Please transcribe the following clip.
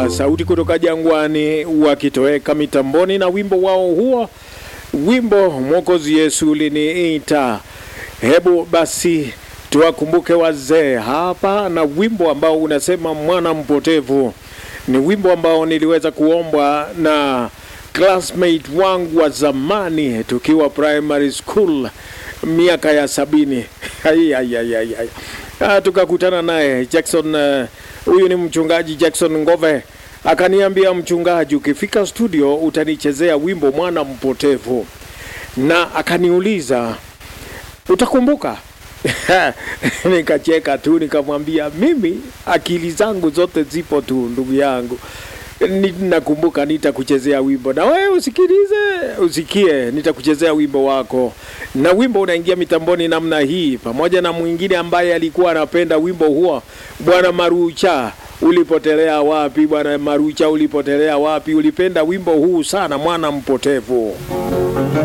wa sauti kutoka jangwani wakitoweka mitamboni na wimbo wao huo, wimbo Mwokozi Yesu liniita. Hebu basi tuwakumbuke wazee hapa na wimbo ambao unasema mwana mpotevu. Ni wimbo ambao niliweza kuombwa na classmate wangu wa zamani tukiwa primary school miaka ya sabini. Ai, ai, ai, ai, ai. Ah, tukakutana naye Jackson. eh, Huyu ni mchungaji Jackson Ngove, akaniambia mchungaji, ukifika studio utanichezea wimbo mwana mpotevu, na akaniuliza utakumbuka? Nikacheka tu nikamwambia, mimi akili zangu zote zipo tu ndugu yangu, Ni- nakumbuka nitakuchezea wimbo na wewe usikilize, usikie, nitakuchezea wimbo wako. Na wimbo unaingia mitamboni namna hii, pamoja na mwingine ambaye alikuwa anapenda wimbo huo, Bwana Marucha, ulipotelea wapi? Bwana Marucha, ulipotelea wapi? Ulipenda wimbo huu sana, mwana mpotevu.